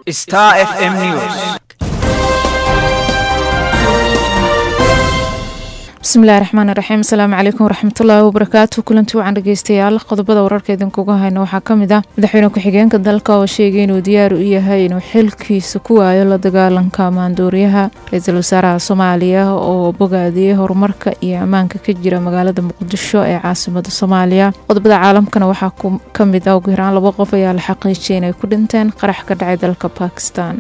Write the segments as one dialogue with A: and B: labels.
A: Star FM News.
B: bismillahi raxmaan raxiim asalaamu calaykum waraxmatullaahi wabarakaatu kulanti wacan dhegeystayaal qodobada wararka idinkuga hayno waxaa kamid ah madaxweyne ku-xigeenka dalka oo sheegay inuu diyaar u yahay inuu xilkiisa ku waayo la dagaalanka maandooriyaha ra-iisul wasaaraha soomaaliya oo bogaadiyey horumarka iyo ammaanka ka jira magaalada muqdisho ee caasimada soomaaliya qodobada caalamkana waxaa kamid ah ugu yaraan laba qof ayaa la xaqiijiyay inay ku dhinteen qarax ka dhacay dalka bakistan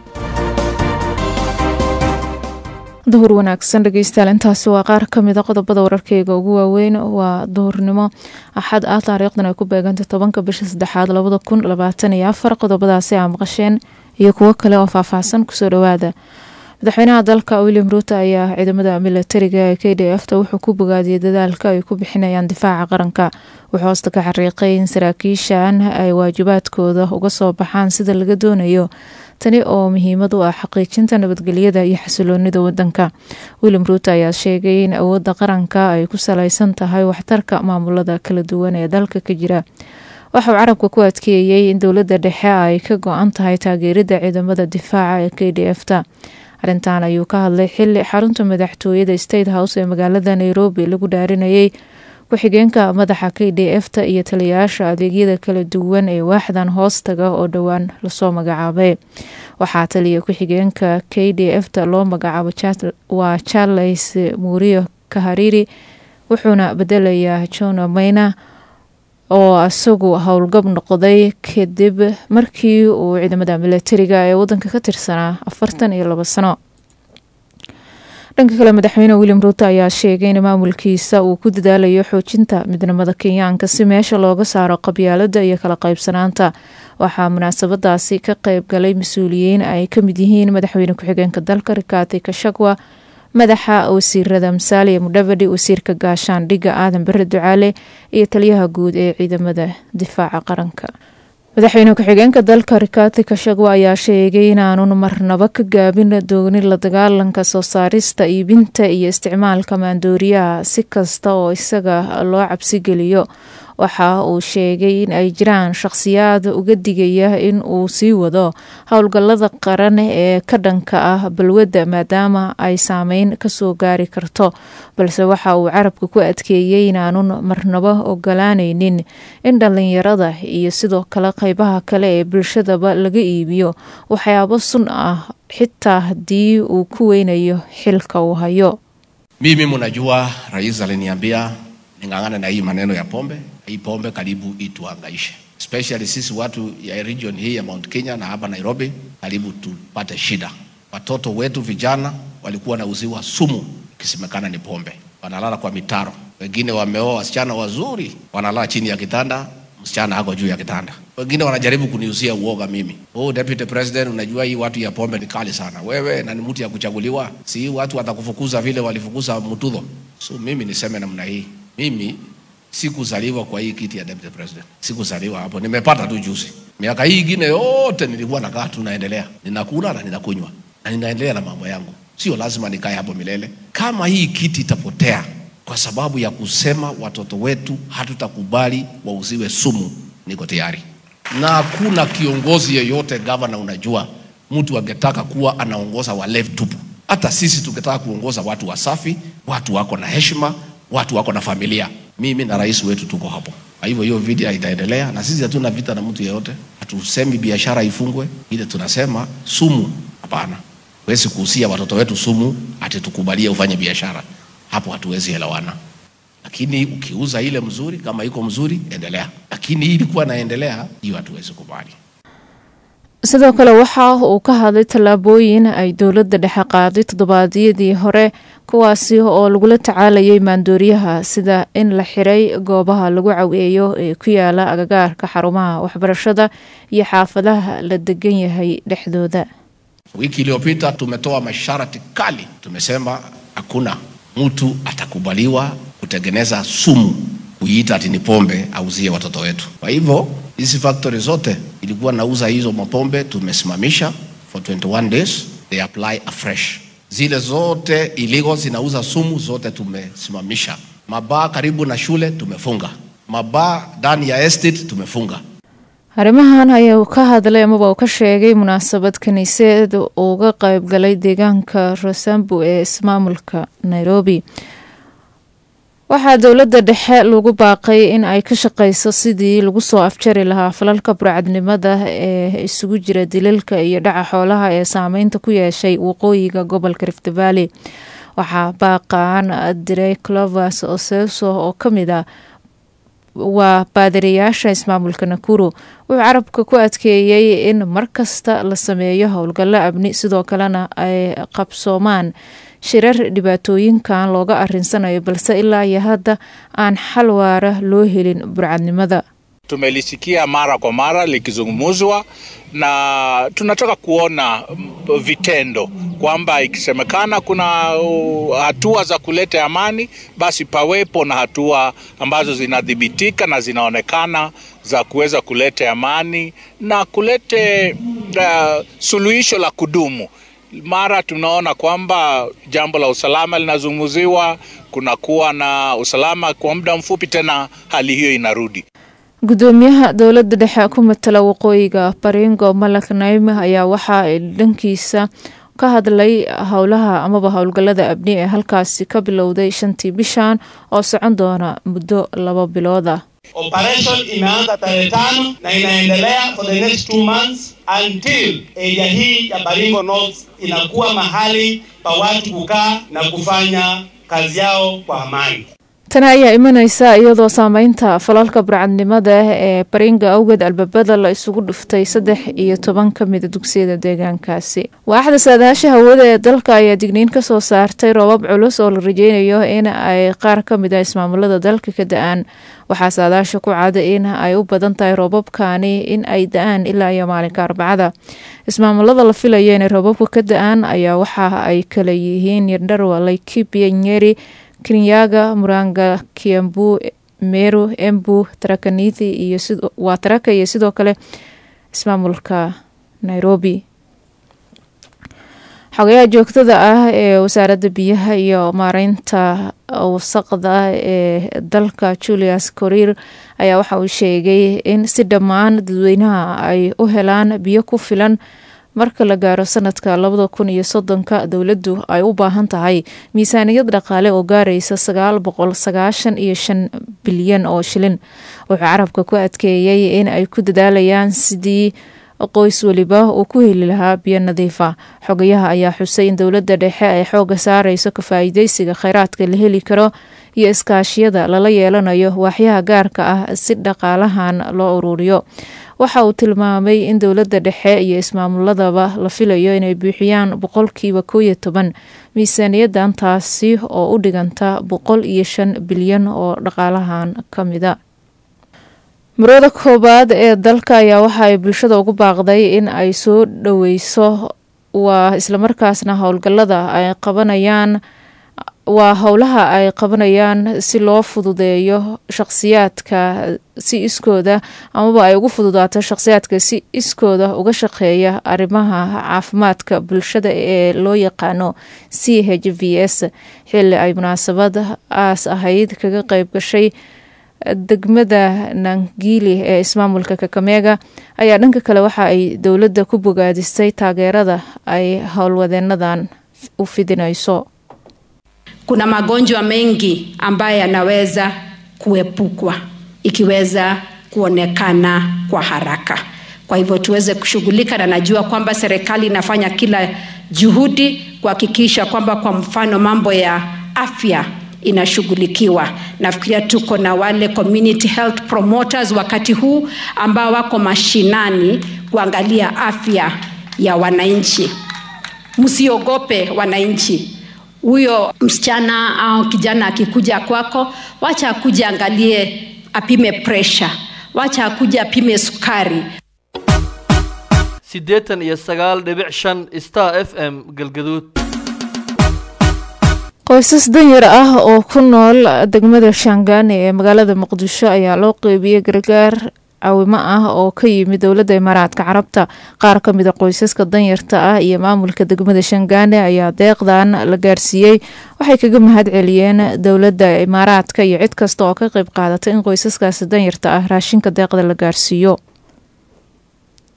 B: duhur wanaagsan dhegeystayaal intaasi waa qaar kamid a qodobada wararkeyga ugu waaweyn waa duhurnimo axad ah taariikhdan ay ku beegantay tobanka bisha saddexaad labada kun labaatan iyo afar qodobadaasi aa maqasheen iyo kuwo kale oo faahfaahsan kusoo dhawaada madaxweynaha dalka william ruuto ayaa ciidamada milatariga ee k d f ta wuxuu ku bogaadiyey dadaalka ay ku bixinayaan difaaca qaranka wuxuu hoosta ka xariiqay in saraakiishan ay waajibaadkooda uga soo baxaan sida laga doonayo tani oo muhiimad u ah xaqiijinta nabadgelyada iyo xasiloonida wadanka william ruuto ayaa sheegay in awoodda qaranka ay ku saleysan tahay waxtarka maamulada kala duwan ee dalka ka jira waxa uu carabka ku adkeeyey in dowladda dhexe ay ka go-an tahay taageerida ciidamada difaaca ee k d f ta arrintan ayuu ka hadlay xili xarunta madaxtooyada state house ee magaalada nairobi lagu dhaarinayay ku-xigeenka madaxa k d f ta iyo taliyayaasha adeegyada kala duwan ee waaxdan hoostaga oo dhowaan lasoo magacaabay waxaa taliya ku-xigeenka k d f ta loo magacaabo waa charles muuriyo kahariri wuxuuna bedelayaa john mayna oo isagu howlgab noqday kadib markii uu ciidamada milatariga ee wadanka ka tirsanaa afartan iyo labo sano dhanka kale madaxweyne william ruuto ayaa sheegay in maamulkiisa uu ku dadaalayo xoojinta midnimada kenyaanka si meesha looga saaro qabyaalada iyo kala qaybsanaanta waxaa munaasabadaasi ka qeyb galay mas-uuliyiin ay kamid yihiin madaxweyne ku-xigeenka dalka rikaati kashagwa madaxa wasiirada musaaliya mudhavadi wasiirka gaashaandhigga aadan bare ducaale iyo taliyaha guud ee ciidamada difaaca qaranka madaxweyne ku-xigeenka dalka rikaati kashagwa ayaa sheegay inaanun marnabo ka gaabin doonin la dagaalanka soo saarista iibinta iyo isticmaalka maandooriyaha si kasta oo isaga loo cabsigeliyo waxa uu sheegay in ay jiraan shaqhsiyaad uga digaya in uu sii wado howlgallada qaran ee ka dhanka ah balwadda maadaama ay saameyn kasoo gaari karto balse waxa uu carabka ku adkeeyey inaanun marnabo ogolaaneynin in dhallinyarada iyo sidoo kale qeybaha kale ee bulshadaba laga iibiyo waxyaabo sun ah xitaa haddii uu ku weynayo xilka uu hayo
C: mimi munajua rais aliniambia ning'ang'ane na hii maneno ya pombe hii pombe karibu ituangaishe especially sisi watu ya region hii ya Mount Kenya na hapa Nairobi, karibu tupate shida. Watoto wetu vijana walikuwa wanauziwa sumu ikisemekana ni pombe, wanalala kwa mitaro. Wengine wameoa wasichana wazuri, wanalala chini ya kitanda, msichana ako juu ya kitanda. Wengine wanajaribu kuniuzia uoga mimi. Oh, deputy president, unajua hii watu ya pombe ni kali sana. Wewe na ni mtu ya kuchaguliwa, si hii watu watakufukuza vile walifukuza Mutudho. So mimi niseme namna hii, mimi sikuzaliwa kwa hii kiti ya deputy president, sikuzaliwa hapo, nimepata tu juzi. Miaka hii ingine yote nilikuwa nakaa tu naendelea, ninakula na ninakunywa na ninaendelea na mambo yangu, sio lazima nikae hapo milele. Kama hii kiti itapotea kwa sababu ya kusema watoto wetu hatutakubali wauziwe sumu, niko tayari. Na hakuna kiongozi yeyote gavana, unajua mtu angetaka kuwa anaongoza walevi tupu. Hata sisi tukitaka kuongoza watu wasafi, watu wako na heshima, watu wako na familia mimi na rais wetu tuko hapo. Kwa hivyo hiyo vita itaendelea, na sisi hatuna vita na mtu yeyote. Hatusemi biashara ifungwe, ile tunasema sumu, hapana. Huwezi kuhusia watoto wetu sumu ati tukubalie ufanye biashara, hapo hatuwezi elewana. Lakini ukiuza ile mzuri, kama iko mzuri, endelea, lakini hii ilikuwa naendelea, hiyo hatuwezi kubali.
B: sidoo kale waxa uu ka hadlay tallaabooyin ay dowladda dhexe qaaday toddobaadyadii hore kuwaasi oo lagula tacaalayay maandooriyaha sida in la xiray goobaha lagu caweeyo ee ku yaala agagaarka xarumaha waxbarashada iyo xaafadaha la degan yahay dhexdooda
C: Wiki iliyopita tumetoa masharti kali, tumesema hakuna mtu atakubaliwa kutengeneza sumu kuiita ati ni pombe auzie watoto wetu. Kwa hivyo hizi factory zote ilikuwa nauza hizo mapombe tumesimamisha for 21 days, they apply afresh. Zile zote illegal zinauza sumu zote tumesimamisha. Mabaa karibu na shule tumefunga, mabaa ndani ya estate tumefunga.
B: arrimahan ayaa ka hadlay amaba uu ka sheegay munaasabad kiniiseed uga qeybgalay deegaanka rosambu ee ismaamulka nairobi waxaa dowladda dhexe lagu baaqay in ay ka shaqeyso sidii lagu soo afjari lahaa falalka burcadnimada ee isugu jira dilalka iyo dhaca xoolaha ee saameynta ku yeeshay waqooyiga gobolka rift valley waxaa baaqaan diray clovers oseso oo kamid a waa baadirayaasha ismaamulka nakuru wuxuu carabka ku adkeeyey in markasta la sameeyo howlgallo amni sidoo kalena ay qabsoomaan shirar dhibaatooyinkan looga arinsanayo balse ilaa iyo hadda aan xal waara loo helin burcadnimada
A: Tumelisikia mara kwa mara likizungumzwa na tunataka kuona vitendo kwamba ikisemekana kuna hatua za kuleta amani, basi pawepo na hatua ambazo zinadhibitika na zinaonekana za kuweza kuleta amani na kulete uh, suluhisho la kudumu. Mara tunaona kwamba jambo la usalama linazungumziwa, kunakuwa na usalama kwa muda mfupi, tena hali hiyo inarudi.
B: gudoomiyaha dowladda dhexe ku matala waqooyiga baringo malak naime ayaa waxa ay dhankiisa ka hadlay howlaha amaba howlgalada abni ee halkaasi ka bilowday shantii bishan oo socon doona muddo laba bilood ah
D: Operation imeanza tarehe tano na inaendelea for the next two months until area hii ya Baringo North inakuwa mahali pa watu kukaa na kufanya kazi yao kwa amani.
B: tani ayaa imaneysa iyadoo saameynta falalka burcadnimada ee baringa awgeed albaabada la isugu dhuftay saddex iyo toban ka mida dugsiyada deegaankaasi waaxda saadaasha hawada ee dalka ayaa digniin kasoo saartay roobab culus oo la rajeynayo in ay qaar ka mid a ismaamulada dalka ka da-aan waxaa saadaasha ku cada in ay u badan tahay roobabkani in ay da-aan ilaa iyo maalinka arbacada ismaamulada la filayo inay roobabka ka da-aan ayaa waxa ay kala yihiin yardharwa laikipia nyeri kenyaga muranga kiambu meru embu tarakanithi iyo waa taraka iyo sidoo kale ismaamulka nairobi xogayaha joogtada ah ee wasaaradda biyaha iyo maareynta wasaqda ee dalka julius coriir ayaa waxa uu sheegay in si dhammaan dadweynaha ay u helaan biyo ku filan marka la gaaro sanadka labada kun iyo soddonka dowladdu ay u baahan tahay miisaaniyad dhaqaale oo gaaraysa sagaal boqol sagaashan iyo shan bilyan oo shilin wuxuu carabka ku adkeeyey in ay ku dadaalayaan sidii qoys weliba uu ku heli lahaa biyo nadiifa xogayaha ayaa xusay in dowladda dhexe ay xooga saareyso ka faa'iideysiga kheyraadka la heli karo iyo iskaashiyada lala yeelanayo waaxyaha gaarka ah si dhaqaalahan loo ururiyo waxa uu tilmaamay in dowladda dhexe iyo ismaamuladaba la filayo inay buuxiyaan boqolkiiba koo iyo toban miisaaniyadan taasi oo u dhiganta boqol iyo shan bilyan oo dhaqaalahan ka mida murada koobaad ee dalka ayaa waxa ay bulshada ugu baaqday in ay soo dhoweyso waa islamarkaasna howlgalada ay qabanayaan waa howlaha ay qabanayaan si loo fududeeyo shaqsiyaadka si iskooda amaba ay ugu fududaato shaqsiyaadka si iskooda uga shaqeeya arrimaha caafimaadka bulshada ee loo yaqaano c h v s xili ay munaasabad aas ahayd kaga qeyb gashay degmada nangili ee ismaamulka kakameega ayaa dhanka kale waxa ay dowladda ku bogaadisay taageerada ay howlwadeenadan u fidinayso
E: kuna magonjwa mengi ambayo yanaweza kuepukwa ikiweza kuonekana kwa haraka kwa hivyo tuweze kushughulika na najua kwamba serikali inafanya kila juhudi kuhakikisha kwamba kwa mfano mambo ya afya inashughulikiwa nafikiria tuko na wale community health promoters wakati huu ambao wako mashinani kuangalia afya ya wananchi msiogope wananchi huyo msichana au kijana akikuja kwako wacha akuja angalie apime pressure wacha akuja apime sukari
F: siddeetan iyo sagaal dhibic shan star f m galgaduud
B: qoysas danyar ah oo ku nool degmada shaangaani ee magaalada muqdisho ayaa loo qeybiyey gargaar caawimo ah oo ka yimid dowladda imaaraadka carabta qaar ka mid a qoysaska danyarta ah iyo maamulka degmada shangaane ayaa deeqdan la gaarsiiyey waxay kaga mahad celiyeen dowladda imaaraadka iyo cid kasta oo ka qeyb qaadatay in qoysaskaasi danyarta ah raashinka deeqda la gaarsiiyo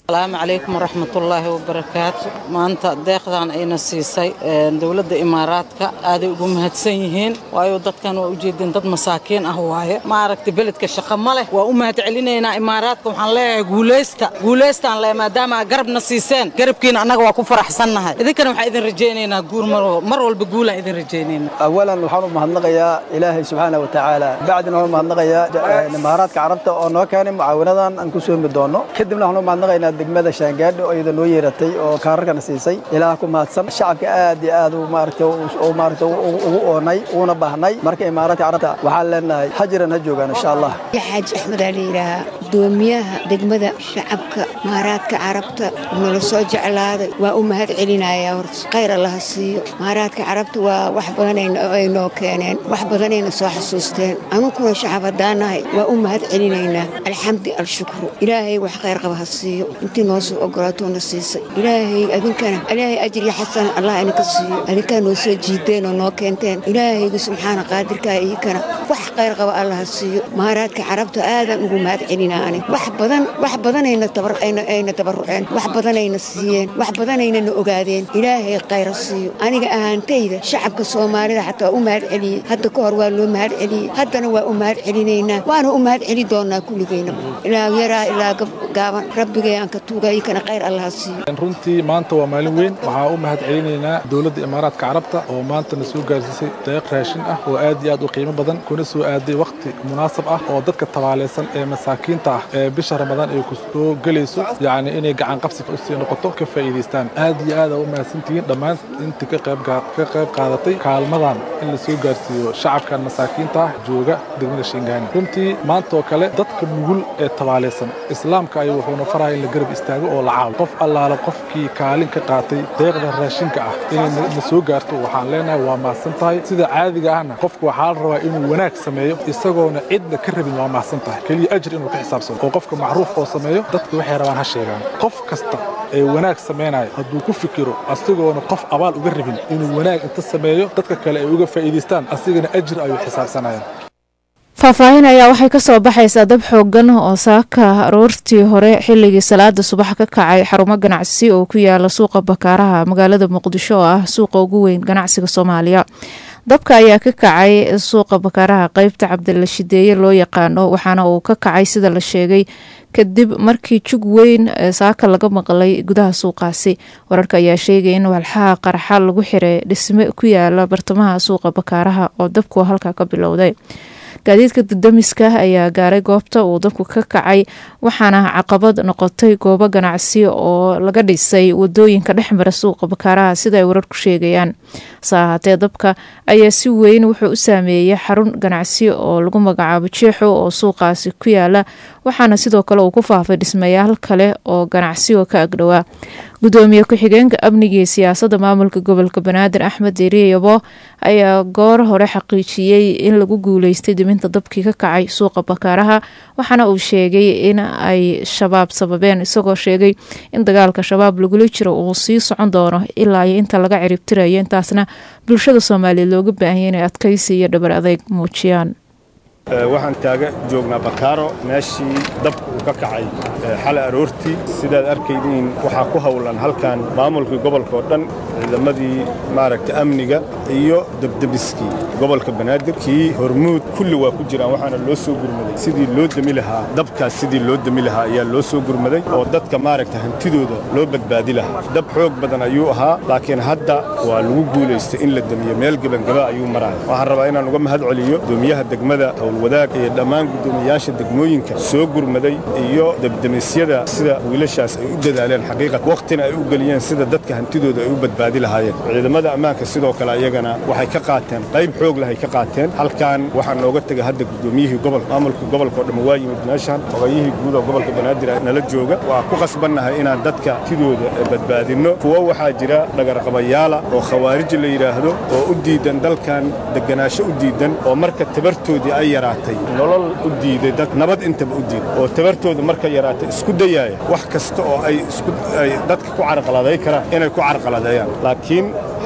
G: asalaamu calaykum waraxmatullaahi wabarakaatu maanta deeqdan ayna siisay dowladda imaaraadka aaday ugu mahadsan yihiin waayo dadkan waa ujeedeen dad masaakiin ah waaye maaragta beledka shaqo ma leh waa u mahad celinaynaa imaaraadka waxaan leeyahay guulaysta guulaystaan le maadaama garabna siiseen garabkiina annaga waa ku faraxsannahay idinkana waxaan idin rajaynaynaa guur mar walba guulaan idin rajaynayna
H: awalan waxaan u mahadnaqayaa ilaahay subxaana wa tacaala bacdina waxaan u mahadnaqayaa imaaraadka carabta oo noo keenay mucaawinadan aan ku soomi doono kadibna waxaan u mahadnaqaynaa degmada shaangaadho oo iyada noo yeeratay oo kaararkana siisay ilaah ku mahadsan shacabka aad iyo aad maaragta maaragta ugu oonay uuna baahnay marka imaaraadka carabta waxaan leenahay hajiran ha joogaan insha allah
I: xaaji axmed aa la yidhaahaa gudoomiyaha degmada shacabka imaaraadka carabta nala soo jeclaaday waa u mahad celinayaa horta khayr allaha siiyo imaaraadka carabta waa wax badan ay noo keeneen wax badanayna soo xasuusteen anukuna shacab haddaanahay waa u mahad celinaynaa alxamdi alshukru ilaahay wax khayr qaba ha siiyo intii noo soo ogolaatoona siisay ilaahay adinkana ilaahay ajriya xasana allah idinka siiyo adinkaa noo soo jiideen oo noo keenteen ilaahayga subxaana qaadirkaa iyakana wax khayr qaba allah ha siiyo imaaraadka carabta aadaan ugu mahad celinaa ani wax badan wax badanayna ayna tabaruceen wax badanayna siiyeen wax badanayna na ogaadeen ilaahay khayra siiyo aniga ahaantayda shacabka soomaalida xataa waa u mahad celiyey hadda ka hor waa loo mahad celiyey haddana waa u mahad celinaynaa waana u mahad celi doonaa kulligayna ilaa yaraa ilaa gaaban rabbigay aan ka tuuga ikana khayr allaha siiyo
J: runtii maanta waa maalin weyn waxaa u mahad celinaynaa dowladda imaaraadka carabta oo maanta na soo gaarsiisay deeq raashin ah oo aad iyo aad u qiimo badan kuna soo aaday wakhti munaasab ah oo dadka tabaalaysan ee masaakiinta ah ee bisha ramadaan ay ku soo gelayso yacni inay gacan qabsi usii noqoto ka faa'iidaystaan aad iyo aad aa u mahadsantihiin dhammaan intii ka qayb ka qayb qaadatay kaalmadan in la soo gaarsiiyo shacabkan masaakiinta ah jooga degmada shiingaani runtii maanta oo kale dadka nugul ee tabaalaysan islaamka ayuu wuxuuna faraya in la garab istaago oo la caawo qof allaale qofkii kaalin ka qaatay deeqda raashinka ah inay na soo gaarto waxaan leenahay waa mahadsan tahay sida caadiga ahna qofku waxaa la rabaa inuu wanaag sameeyo isagoona cidna ka rabin waa mahadsan tahay keliya ajir inuu ka xisaabsano oo qofka macruuf oo sameeyo dadka waxay rabaan ha sheegaan qof kasta ee wanaag samaynayo hadduu ku fikiro asigoona qof abaal uga rabin inuu wanaag inta sameeyo dadka kale ay uga faa'iidaystaan asigana ajir ayuu xisaabsanayaan
B: faahfaahin ayaa waxay kasoo baxaysaa dab xoogan oo saaka aroortii hore xilligii salaada subax ka kacay xarumo ganacsi oo ku yaala suuqa bakaaraha magaalada muqdisho oo ah suuqa ugu weyn ganacsiga soomaaliya dabka ayaa ka kacay suuqa bakaaraha qeybta cabdila shideeye loo yaqaano waxaana uu ka kacay sida la sheegay kadib markii jug weyn saaka laga maqlay gudaha suuqaasi wararka ayaa sheegaya in walxaha qarxa lagu xiray dhisme ku yaala bartamaha suuqa bakaaraha oo dabku halkaa ka bilowday gaadiidka dadamiska ayaa gaaray goobta uu dabku ka kacay waxaana caqabad noqotay goobo ganacsi oo laga dhisay wadooyinka dhexmara suuqa bakaaraha sida ay wararku sheegayaan hase ahaatee dabka ayaa si weyn wuxuu u saameeyey xarun ganacsi oo lagu magacaabo jeexo oo suuqaasi ku yaala waxaana sidoo kale uu ku faafay dhismayaal kale oo ganacsi oo ka agdhowaa gudoomiye ku-xigeenka amniga iyo siyaasadda maamulka gobolka banaadir axmed deriyabo ayaa goor hore xaqiijiyey in lagu guuleystay diminta dabkii ka kacay suuqa bakaaraha waxaana uu sheegay in ay shabaab sababeen isagoo sheegay in dagaalka shabaab lagula jiro uu sii socon doono ilaa iyo inta laga ciribtirayo intaasna bulshada soomaaliyeed looga baahanya inay adkaysi iyo dhabar adeyg muujiyaan
K: waxaan taaga joognaa bakaaro meeshii dabka uu ka kacay xalay aroortii sidaad arkaydiin waxaa ku howlan halkan maamulkii gobolka oo dhan ciidamadii maaragta amniga iyo debdebiskii gobolka banaadir kii hormuud kulli waa ku jiraan waxaana loo soo gurmaday sidii loo demi lahaa dabkaas sidii loo demi lahaa ayaa loo soo gurmaday oo dadka maaragta hantidooda loo badbaadi lahaa dab xoog badan ayuu ahaa laakiin hadda waa lagu guulaystay in la demiyo meel gebangaba ayuu maraya waxaan rabaa inaan uga mahad celiyo gudoomiyaha degmada wadaag iyo dhammaan guddoomiyaasha degmooyinka soo gurmaday iyo debdemisyada sida wiilashaas ay u dadaaleen xaqiiqat wakhtina ay u geliyeen sida dadka hantidooda ay u badbaadi lahaayeen ciidamada ammaanka sidoo kale ayagana waxay ka qaateen qayb xoog leh ay ka qaateen halkan waxaa nooga tegay hadda guddoomiyihii gobolka maamulka gobolka oo dhamma waa yimid meeshan hogayihii guud oo gobolka banaadir nala jooga waa ku qasbannahay inaan dadka hantidooda badbaadinno kuwo waxaa jira dhagarqabayaala oo khawaarij la yidhaahdo oo u diidan dalkan degganaasho u diidan oo marka tabartoodii ay yaraatay nolol u diiday dad nabad intaba u diiday oo tabartooda marka yaraatay isku dayaaya wax kasta oo ay isku ay dadka ku carqaladay karaan inay ku carqaladeeyaan laakiin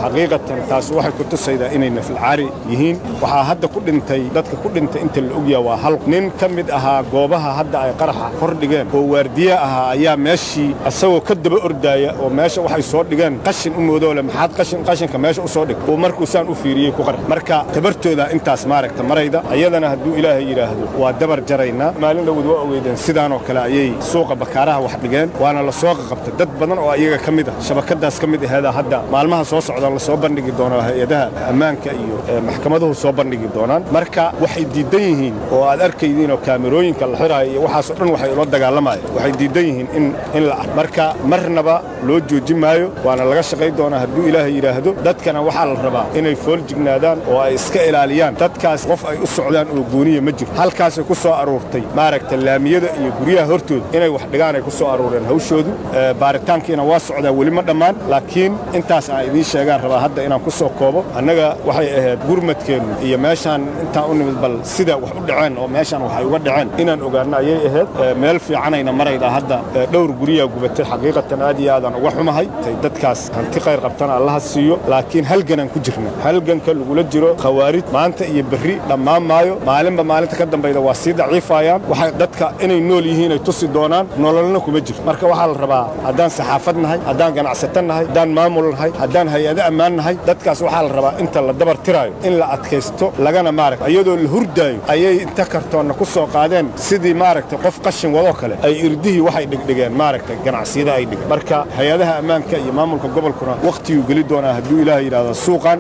K: xaqiiqatan taas waxay ku tusaydaa inay nafilcaari yihiin waxaa hadda ku dhintay dadka ku dhintay inta la ogyaha waa hal nin ka mid ahaa goobaha hadda ay qaraxa kor dhigeen oo waardiye ahaa ayaa meeshii asagoo ka daba ordaaya oo meesha waxay soo dhigeen qashin u moodoole maxaad qashin qashinka meesha u soo dhig uu markuu saan u fiiriyey ku qarx marka tabartooda intaas maaragta marayda ayadana hadduu ilaahay yidhaahdo waa dabar jaraynaa maalin dhowd waa ogeydeen sidaanoo kale ayay suuqa bakaaraha wax dhigeen waana la soo qaqabtay dad badan oo iyaga ka mid ah shabakadaas ka mid aheeda hadda maalmaha soo socda la soo bandhigi doono hay-adaha ammaanka iyo maxkamaduhu soo bandhigi doonaan marka waxay diidan yihiin oo aad arkaydiin oo kaamirooyinka la xiraayo iyo waxaasoo dhan waxay ula dagaalamayaan waxay diidan yihiin in in la marka marnaba loo joojin maayo waana laga shaqayn doonaa hadduu ilaahay yidhaahdo dadkana waxaa la rabaa inay fooljignaadaan oo ay iska ilaaliyaan dadkaas qof ay u socdaan oo gooniya ma jiro halkaasay ku soo aruurtay maaragta laamiyada iyo guryaha hortooda inay wax dhigaan ay ku soo aruureen hawshoodu baaritaankiina waa socdaa weli ma dhammaan laakiin intaas aan idiin sheegaan rabaa hadda inaan ku soo koobo annaga waxay ahayd gurmadkeennu iyo meeshaan intaan u nimid bal sida wax u dhaceen oo meeshaan waxay uga dhaceen inaan ogaanno ayay ahayd meel fiicanayna maraydaa hadda dhowr guryaa gubatay xaqiiqatan aad iyo aadaan uga xumahay tay dadkaas hanti khayr qabtana allaha siiyo laakiin halganaan ku jirna halganka lagula jiro khawaarij maanta iyo berri dhammaan maayo maalinba maalinta ka dambayda waa sii daciifayaan waxay dadka inay nool yihiin ay tusi doonaan nololna kuma jiro marka waxaa la rabaa haddaan saxaafad nahay haddaan ganacsato nahay haddaan maamul nahay haddaan hay-ado ammaan nahay dadkaas waxaa la rabaa inta la dabar tiraayo in la adkaysto lagana maaragta iyadoo la hurdaayo ayay inta kartoonna ku soo qaadeen sidii maaragtay qof qashin wadoo kale ay irdihii waxay dhigdhigeen maaragtay ganacsiyada ay dhigeen marka hay-adaha ammaanka iyo maamulka gobolkuna wakhtiguu geli doonaa hadduu ilaah yidhahdo suuqan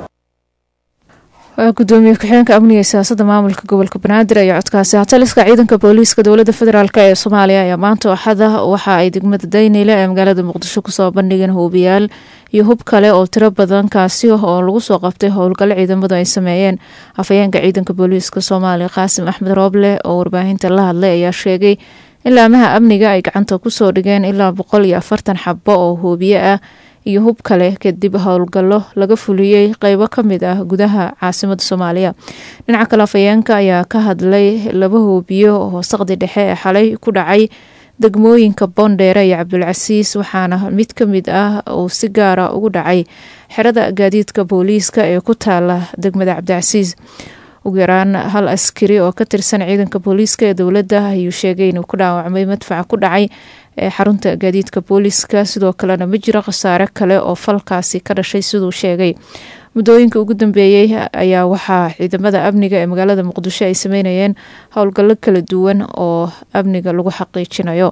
B: gudoomiye ku-xigeenka amniga iyo siyaasadda maamulka gobolka banaadir ayaa codkaasi hataliska ciidanka booliiska dowladda federaalk ee soomaaliya ayaa maanta axada waxa ay degmada daynile ee magaalada muqdisho kusoo bandhigeen huubiyaal iyo hub kale oo tiro badan kaasi oo lagu soo qabtay howlgalo ciidamadu ay sameeyeen afhayeenka ciidanka booliiska soomaaliya qaasim axmed rooble oo warbaahinta la hadlay ayaa sheegay in laamaha amniga ay gacanta kusoo dhigeen ilaa boqol iyo afartan xabo oo huubiye ah iyo hub kale kadib howlgallo laga fuliyey qeybo ka mid ah gudaha caasimada soomaaliya dhinaca kale afhayeenka ayaa ka hadlay laba hoobiyo oo saqdi dhexe ee xalay ku dhacay degmooyinka boondheere iyo cabdulcasiis waxaana mid ka mid ah uu si gaara ugu dhacay xerada gaadiidka booliiska ee ku taala degmada cabdicasiis ugu yaraan hal askari oo ka tirsan ciidanka booliiska ee dowladda ayuu sheegay inuu ku dhaawacmay madfaca ku dhacay ee xarunta gaadiidka booliiska sidoo kalena ma jiro khasaare kale oo falkaasi ka dhashay siduu sheegay muddooyinka ugu dambeeyey ayaa waxaa ciidamada amniga ee magaalada muqdisho ay sameynayeen howlgallo kala duwan oo amniga lagu xaqiijinayo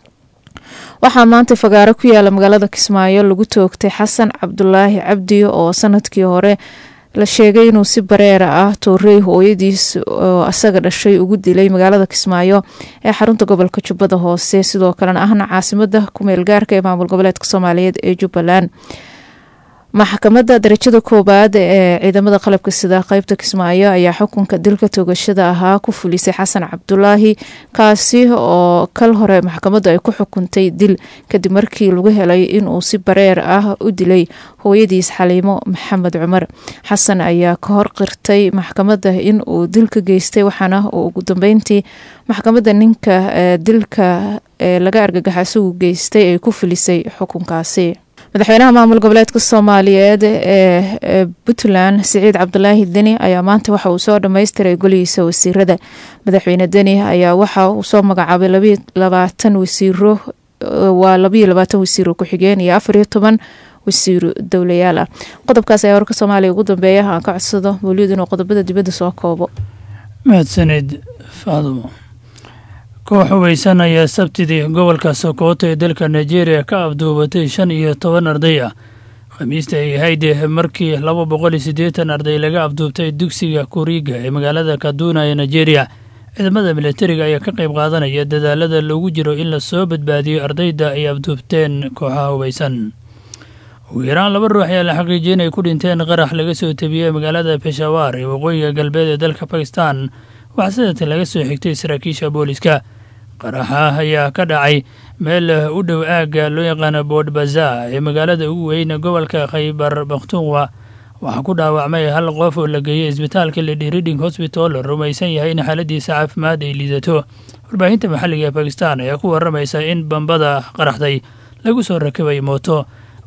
B: waxaa maanta fagaaro ku yaala magaalada kismaayo lagu toogtay xasan cabdulaahi cabdi oo sanadkii hore la sheegay inuu si bareera ah toorey hooyadiis oo asaga dhashay ugu dilay magaalada kismaayo ee xarunta gobolka jubbada hoose sidoo kalena ahna caasimada kumeel gaarka ee maamul goboleedka soomaaliyeed ee jubbaland maxkamadda darajada koowaad ee ciidamada qalabka sida qeybta kismaayo ayaa xukunka dilka toogashada ahaa ku fulisay xasan cabdulaahi kaasi oo kal hore maxkamaddu ay ku xukuntay dil kadib markii lagu helay inuu si bareer ah u dilay hooyadiis xaliimo maxamed cumar xasan ayaa ka hor qirtay maxkamadda in uu dilka geystay waxaana uu ugu dambeyntii maxkamadda ninka dilka ee laga argagaxa isagu geystay ay ku fulisay xukunkaasi madaxweynaha maamul goboleedka soomaaliyeed ee puntland siciid cabdulaahi deni ayaa maanta waxa uu soo dhammaystiray golihiisa wasiirada madaxweyne deni ayaa waxa uu soo magacaabay labayo labaatan wasiiro waa labayo labaatan wasiiro ku-xigeen iyo afariyo toban wasiiro dowlayaal ah qodobkaas ayaa warka soomaaliya ugu dambeeya aan ka codsado mawliyad inuu qodobada dibadda soo koobo
L: mahadsanid faadumo koox hubeysan ayaa sabtidii gobolka sokoto ee dalka nigeria ka afduubatay shan iyo toban arday ah khamiista ay ahayd markii laba boqol iyo siddeetan arday laga afduubtay dugsiga kuriga ee magaalada kaduna ee nigeria ciidamada militariga ayaa ka qayb qaadanaya dadaalada loogu jiro in lasoo badbaadiyo ardayda ay afduubteen kooxaha hubeysan ugu yaraan laba ruux ayaa la xaqiijiyay inay ku dhinteen qarax laga soo tebiyey magaalada peshawar ee waqooyiga galbeed ee dalka bakistan waxaa sidatan laga soo xigtay saraakiisha booliska qaraxa ayaa ka dhacay meel u dhow aagga loo yaqaano bood baza ee magaalada ugu weyn gobolka khaybar bakhtunwa waxaa ku dhaawacmay hal qof oo la geeyey isbitaalka lady reading hosbital rumaysan yahay in xaaladiisa caafimaad ay liidato warbaahinta maxalliga ee bakistan ayaa ku waramaysa in bambada qaraxday lagu soo rakibay mooto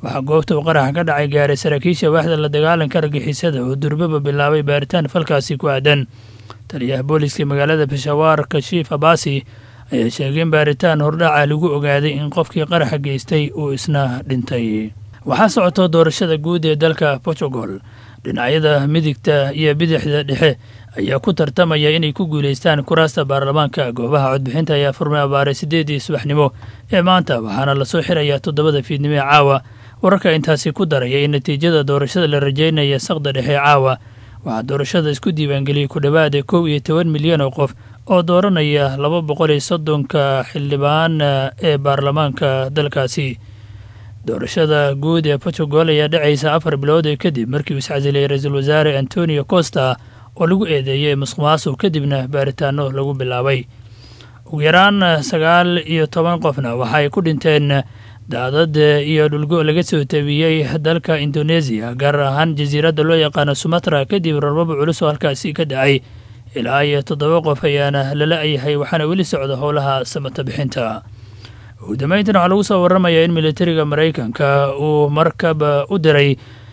L: waxaa goobta uu qaraxa ka dhacay gaaray saraakiisha waaxda la dagaalanka argixisada oo durbaba bilaabay baaritaan falkaasi ku aadan taliyaha booliska magaalada bashawaar kashiif abaasi ayaa sheegay in baaritaan hordhaca lagu ogaaday in qofkii qaraxa geystay uu isna dhintay waxaa socoto doorashada guud ee dalka portugal dhinacyada midigta iyo bidixda dhexe ayaa ku tartamaya inay ku guulaystaan kuraasta baarlamaanka goobaha codbixinta ayaa furmay abaaray siddeedii subaxnimo ee maanta waxaana lasoo xirayaa toddobada fiidnimo ee caawa wararka intaasi ku daraya in natiijada doorashada la rajaynaya saqda dhexe caawa waxaa doorashada isku diiwaangeliyey ku dhowaada kow iyo toban milyan oo qof oo dooranaya laba boqol iyo soddonka xildhibaan ee baarlamaanka dalkaasi doorashada guud ee portugal ayaa dhacaysa afar bilood kadib markii uu iscasilay ra-iisul wasaare antonio costa oo lagu eedeeyey musuq maasuq kadibna baaritaano lagu bilaabay ugu yaraan sagaal iyo toban qofna waxaay ku dhinteen daadad iyo dhulgo laga soo tabiyey dalka indoneesiya gaar ahaan jasiiradda loo yaqaano sumatra kadib rarbaba culus oo halkaasi ka dhacay ilaa iyo toddoba qof ayaana lala yahay waxaana weli socda howlaha samata bixinta ugu dambeyntan waxaa lagu soo waramayaa in militariga maraykanka uu markab u diray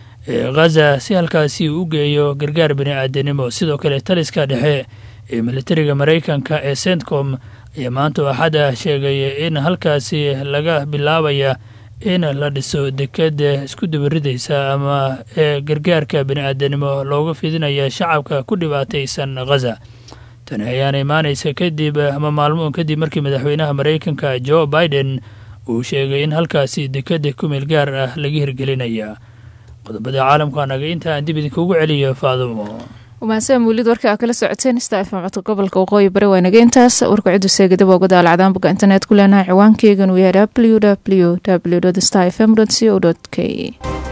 L: ghaza si halkaasi u geeyo gargaar bini aadanimo sidoo kale taliska dhexe ee militariga maraykanka ee centcom ayaa maanta axada sheegay in halkaasi laga bilaabaya in la dhiso deked isku dabaridaysa ama ee gargaarka bini aadanimo looga fidinaya shacabka ku dhibaataysan ghaza tani ayaana imaanaysa kadib ama maalmo kadib markii madaxweynaha maraykanka jo biden uu sheegay in halkaasi dekeda kumeel gaar ah laga hirgelinaya qodobada caalamka naga inta aan dib idinkugu celiyo faadumo
B: umahadsaan muulid warka aa kala socoteen stafm codka gobolka waqooyi bari waa naga intaas warka ciddu seegada waa uga daalacdaan bogga internet ku leenahay ciwaankeygan uu yahay w w w star fm co k